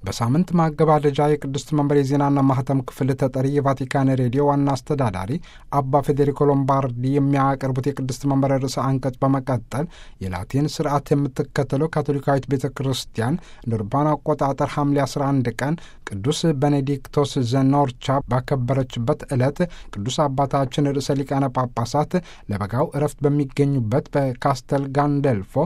በሳምንት ማገባደጃ የቅድስት መንበር የዜናና ማህተም ክፍል ተጠሪ የቫቲካን ሬዲዮ ዋና አስተዳዳሪ አባ ፌዴሪኮ ሎምባርዲ የሚያቀርቡት የቅድስት መንበር ርዕሰ አንቀጽ በመቀጠል የላቲን ስርዓት የምትከተለው ካቶሊካዊት ቤተ ክርስቲያን እንደ አውሮፓውያን አቆጣጠር ሐምሌ 11 ቀን ቅዱስ ቤኔዲክቶስ ዘኖርቻ ባከበረችበት ዕለት ቅዱስ አባታችን ርዕሰ ሊቃነ ጳጳሳት ለበጋው እረፍት በሚገኙበት በካስተል ጋንደልፎ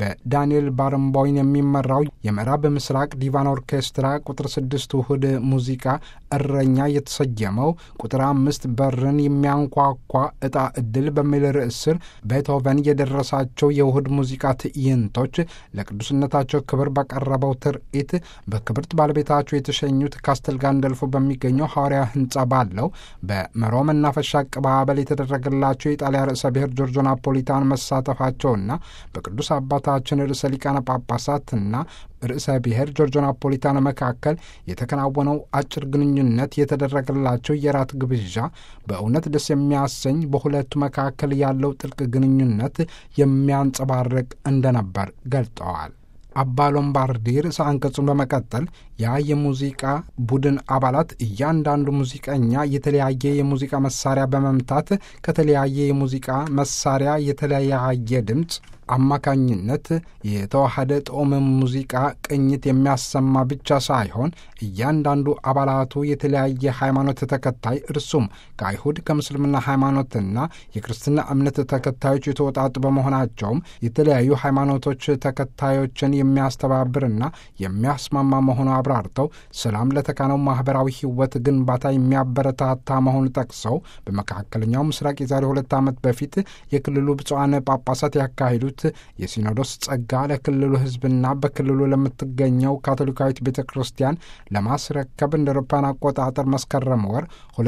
በዳንኤል ባረምቦይን የሚመራው የምዕራብ ምስራቅ ዲቫን ኦርኬስትራ ቁጥር ስድስት ውህድ ሙዚቃ እረኛ የተሰየመው ቁጥር አምስት በርን የሚያንኳኳ ዕጣ ዕድል በሚል ርዕስ ስር ቤትሆቨን የደረሳቸው የውህድ ሙዚቃ ትዕይንቶች ለቅዱስነታቸው ክብር በቀረበው ትርኢት በክብርት ባለቤታቸው የተሸኙት ካስተል ጋንደልፎ በሚገኘው ሐዋርያ ሕንጻ ባለው በመሮ መናፈሻ አቀባበል የተደረገላቸው የጣሊያ ርዕሰ ብሔር ጆርጆ ናፖሊታን መሳተፋቸውና በቅዱስ አባታችን ርዕሰ ሊቃነ ጳጳሳትና ርዕሰ ብሔር ጆርጆ ናፖሊታን መካከል የተከናወነው አጭር ግንኙነት የተደረገላቸው የራት ግብዣ በእውነት ደስ የሚያሰኝ በሁለቱ መካከል ያለው ጥልቅ ግንኙነት የሚያንጸባርቅ እንደነበር ገልጠዋል። አባ ሎምባርዲ ርዕሰ አንቀጹን በመቀጠል ያ የሙዚቃ ቡድን አባላት እያንዳንዱ ሙዚቀኛ የተለያየ የሙዚቃ መሳሪያ በመምታት ከተለያየ የሙዚቃ መሳሪያ የተለያየ ድምፅ አማካኝነት የተዋሃደ ጦም ሙዚቃ ቅኝት የሚያሰማ ብቻ ሳይሆን እያንዳንዱ አባላቱ የተለያየ ሃይማኖት ተከታይ እርሱም ከአይሁድ ከምስልምና ሃይማኖትና የክርስትና እምነት ተከታዮች የተወጣጡ በመሆናቸውም የተለያዩ ሃይማኖቶች ተከታዮችን የሚያስተባብርና የሚያስማማ መሆኑ አብራርተው ሰላም ለተካነው ማህበራዊ ሕይወት ግንባታ የሚያበረታታ መሆኑ ጠቅሰው በመካከለኛው ምስራቅ የዛሬ ሁለት ዓመት በፊት የክልሉ ብፁዓን ጳጳሳት ያካሂዱት የሲኖዶስ ጸጋ ለክልሉ ሕዝብና በክልሉ ለምትገኘው ካቶሊካዊት ቤተ ክርስቲያን ለማስረከብ እንደ አውሮፓውያን አቆጣጠር መስከረም ወር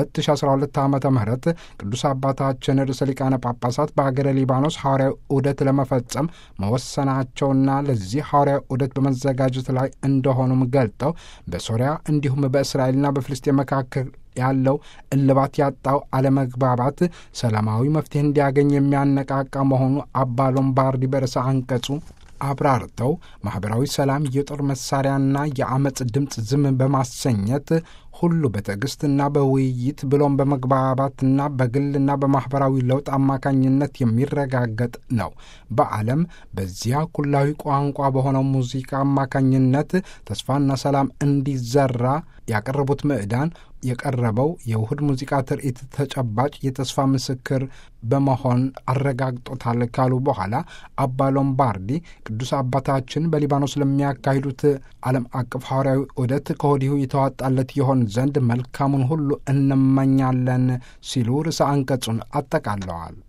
2012 ዓ ም ቅዱስ አባታችን ርዕሰ ሊቃነ ጳጳሳት በሀገረ ሊባኖስ ሐዋርያዊ ዑደት ለመፈጸም መወሰናቸውና ለዚህ ሐዋርያዊ ዑደት በመዘጋጀት ላይ እንደሆኑም ገልጠው በሶሪያ እንዲሁም በእስራኤልና በፍልስጤን መካከል ያለው እልባት ያጣው አለመግባባት ሰላማዊ መፍትሄ እንዲያገኝ የሚያነቃቃ መሆኑ አባ ሎምባርዲ በርዕሰ አንቀጹ አብራርተው ማኅበራዊ ሰላም የጦር መሳሪያና የአመፅ ድምፅ ዝም በማሰኘት ሁሉ በትዕግስትና በውይይት ብሎም በመግባባትና በግልና በማኅበራዊ ለውጥ አማካኝነት የሚረጋገጥ ነው። በዓለም በዚያ ኩላዊ ቋንቋ በሆነው ሙዚቃ አማካኝነት ተስፋና ሰላም እንዲዘራ ያቀረቡት ምዕዳን የቀረበው የውህድ ሙዚቃ ትርኢት ተጨባጭ የተስፋ ምስክር በመሆን አረጋግጦታል ካሉ በኋላ አባ ሎምባርዲ ቅዱስ አባታችን በሊባኖስ ለሚያካሂዱት ዓለም አቀፍ ሐዋርያዊ ዑደት ከወዲሁ የተዋጣለት ይሆን ዘንድ መልካሙን ሁሉ እንመኛለን ሲሉ ርዕሰ አንቀጹን አጠቃለዋል።